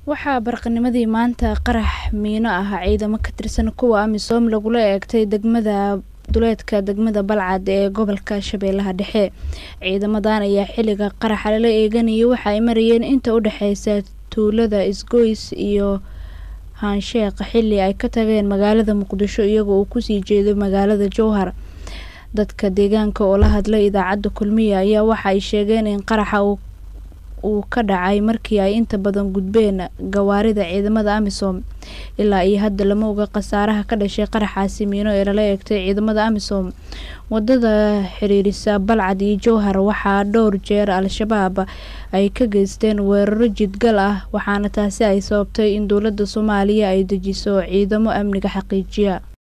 waxaa barqanimadii maanta qarax miino ah ciidamo ka tirsan kuwa amisom lagula eegtay degmada duleedka degmada balcad ee gobolka shabeellaha dhexe ciidamadan ayaa xilliga qaraxa lala eeganayay waxa ay marayeen inta u dhexeysa tuulada isgoys iyo haansheeq xilli ay ka tageen magaalada muqdisho iyagoo uu kusii jeedo magaalada jowhar dadka deegaanka oo la hadlay idaacadda kulmiya ayaa waxa ay sheegeen in qaraxa uu ka dhacay markii ay inta badan gudbeen gawaarida ciidamada amisom ilaa iyo hadda lama oga khasaaraha ka dhashay qaraxaasi miino ee lala eegtay ciidamada amisom wadada xiriirisa balcad iyo jowhar waxaa dhowr jeer al-shabaab ay ka geysteen weeraro jidgal ah waxaana taasi ay sababtay in dowladda soomaaliya ay dejiso ciidamo amniga xaqiijiya